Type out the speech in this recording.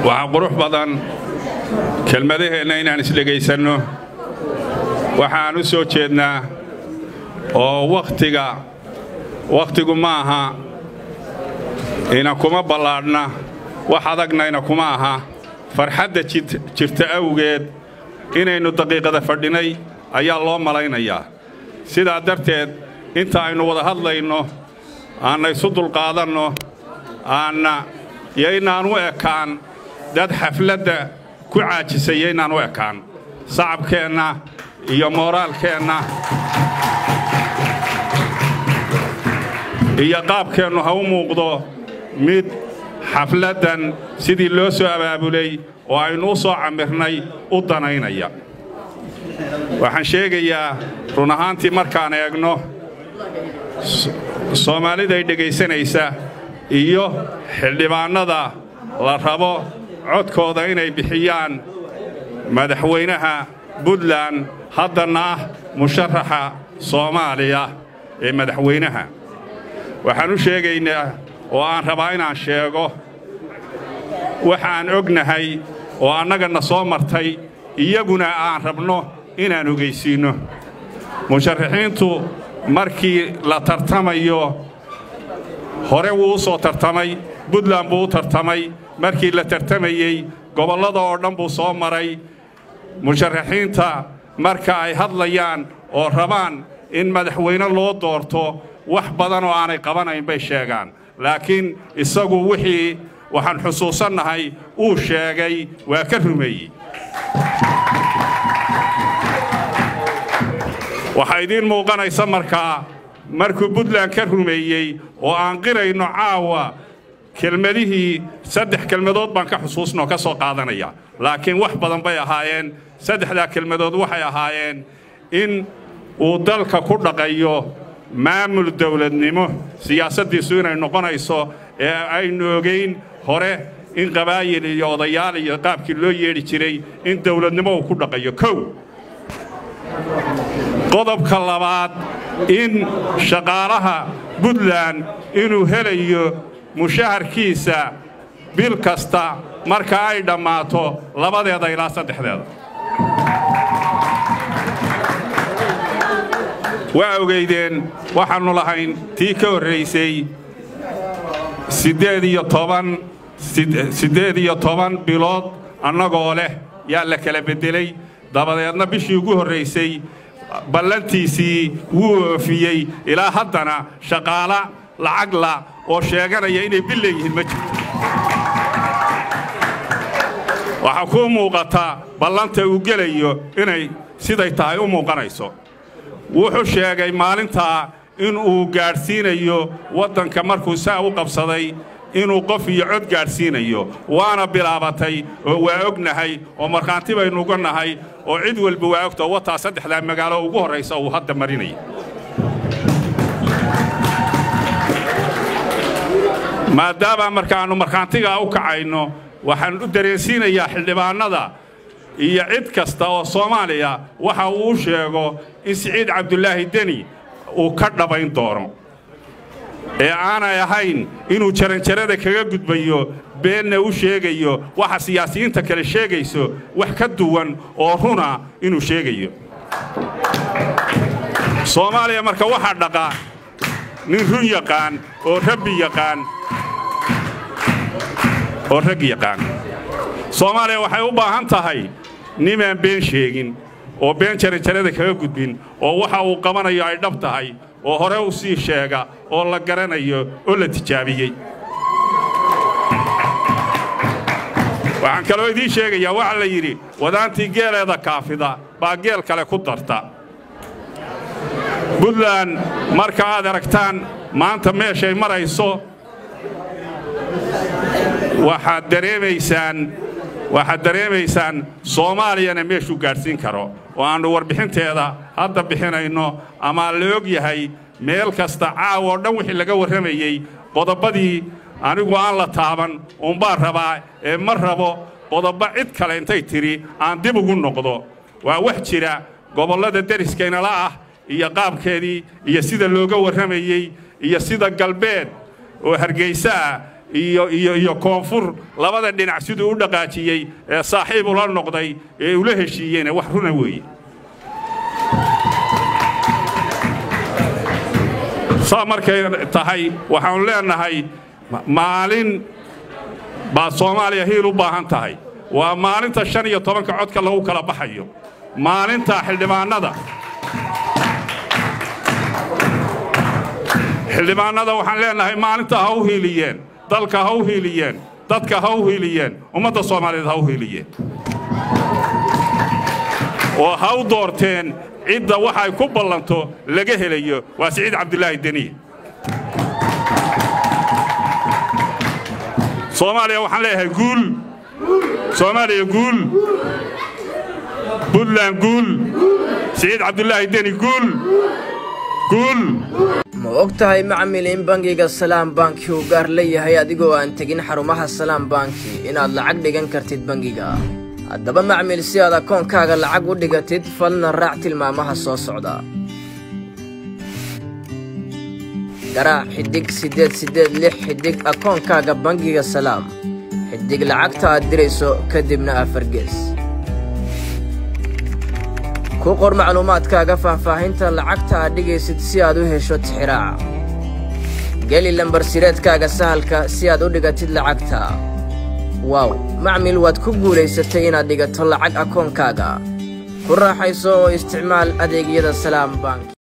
waxaa qurux badan kelmadaheenna inaan isdhegaysanno waxaan u soo jeednaa oo wakhtiga wakhtigu ma aha ina kuma ballaadhna wax adagna ina kuma aha farxadda jirta awgeed inaynu daqiiqada fadhinay ayaa loo malaynayaa sidaa darteed inta aynu wada hadlayno aanna isu dulqaadanno aanna yaynaan u ekaan dad xafladda ku caajisay yaynaan u ekaan sacabkeenna iyo mooraalkeenna iyo qaabkeennu ha u muuqdo mid xafladdan sidii loo soo abaabulay oo aynu u soo camirnay u danaynaya waxaan sheegayaa run ahaantii markaan eegno soomaaliday dhegaysanaysa iyo xildhibaannada la rabo codkooda inay bixiyaan madaxweynaha buntland haddanna ah musharaxa soomaaliya ee madaxweynaha waxaan u sheegaynaa oo aan rabaa inaan sheego waxaan ognahay oo annagana soo martay iyaguna aan rabno inaan ogaysiinno musharaxiintu markii la tartamayo hore wuu u soo tartamay buntland buu u tartamay markii la tartamayey gobollada oo dhan buu soo maray musharaxiinta marka ay hadlayaan oo rabaan in madaxweyne loo doorto wax badan oo aanay qabanayn bay sheegaan laakiin isagu wixii waxaan xusuusannahay uu sheegay waa ka rumeeyey waxaa idiin muuqanaysa markaa markuu buntland ka rumeeyey oo aan qirayno caawa kelmadihii saddex kelmadood baan ka xusuusnoo ka soo qaadanaya laakiin wax badan bay ahaayeen saddexdaa kelmadood waxay ahaayeen in uu dalka ku dhaqayo maamul dawladnimo siyaasaddiisu inay noqonayso ee aynu ogayn hore in qabaayil iyo odayaal iyo qaabkii loo yeedhi jiray in dawladnimo uu ku dhaqayo kow qodobka labaad in shaqaalaha buntland inuu helayo mushaharkiisa bil kasta marka ay dhammaato labadeeda ilaa saddexdeeda waa ogaydeen waxaannu lahayn tii ka horraysay siddeed iyo toban siddeed iyo toban bilood annagoo leh yaa la kala beddelay dabadeedna bishii ugu horraysay ballantiisii wuu oofiyey ilaa haddana shaqaala lacagla oo sheeganaya inay bil leeyihiin ma jirto waxaa kuu muuqata ballanta uu gelayo inay siday tahay u muuqanayso wuxuu sheegay maalintaa inuu gaadhsiinayo waddanka markuu saa u qabsaday inuu qof iyo cod gaadhsiinayo waana bilaabatay oo waa ognahay oo markhaanti baynu uga nahay oo cid walba waa ogtao wataa saddexdaa magaalo ugu horraysa uu hadda marinaya maadaama markaannu markhaantigaa u kacayno waxaan u dareensiinayaa xildhibaannada iyo cid kasta oo soomaaliya waxa uu u sheego in siciid cabdulaahi deni uu ka dhabayn doono ee aanay ahayn inuu jaranjarada kaga gudbayo beenna u sheegayo waxa siyaasiyiinta kale sheegayso wax ka duwan oo runa inuu sheegayo soomaaliya marka waxaa dhaqa nin run yaqaan oo rabbi yaqaan oo rag yaqaan soomaaliya waxay u baahan tahay nimaan been sheegin oo been jaranjarada kaga gudbin oo waxa uu qabanayo ay dhab tahay oo hore u sii sheega oo la garanayo oo la tijaabiyey waxaan kaloo idiin sheegayaa waxaa la yidhi wadaantii geeleeda kaafida baa geel kale ku darta buntland marka aad aragtaan maanta meeshay marayso waxaad dareemaysaan waxaad dareemaysaan soomaaliyana meeshuu gaadhsiin karo oo aannu warbixinteeda hadda bixinayno ama la og yahay meel kasta caawa oo dhan wixii laga warramayey qodobbadii anigu aan la taaban uunbaan rabaa ee ma rabo qodobbo cid kale intay tidhi aan dib ugu noqdo waa wax jira gobollada deriskaynala ah iyo qaabkeedii iyo sida looga warramayey iyo sida galbeed oo hargayso ah iyo iyo iyo koonfur labada dhinac siduu u dhaqaajiyey ee saaxiib ula noqday ee ula heshiiyeyna wax runa weeye saa markay tahay waxaanu leennahay maalin baa soomaaliya hiil u baahan tahay waa maalinta shan iyo tobanka codka lagu kala baxayo maalinta xildhibaannada xildhibaannada waxaan leennahay maalinta ha u hiiliyeen dalka ha u hiiliyeen dadka ha u hiiliyeen ummadda soomaaliyeed ha u hiiliyeen oo ha u doorteen cidda waxay ku ballanto laga helayo waa siciid cabdulaahi deniye soomaaliya waxaan leeyahay guul soomaaliya guul buntland guul siciid cabdulaahi deni guul guul ma og tahay macmil in bangiga salaam banki uu gaar leeyahay adigoo aan tegin xarumaha salaam banki inaad lacag dhigan kartid bangiga haddaba macmil si aad akoonkaaga lacag u dhigatid falna raac tilmaamaha soo socda garaac xidhig siddeed siddeed lix xidhig akoonkaaga bangiga salaam xidhig lacagta aad dirayso kadibna afargees ku qor macluumaadkaaga faahfaahinta lacagta aad dhigaysid si aad u hesho tixiraaca geli lambar sireedkaaga sahalka si aad u dhigatid lacagta waaw macmil waad ku guulaysatay inaad dhigato lacag akoonkaaga ku raaxayso oo isticmaal adeegyada salaam bank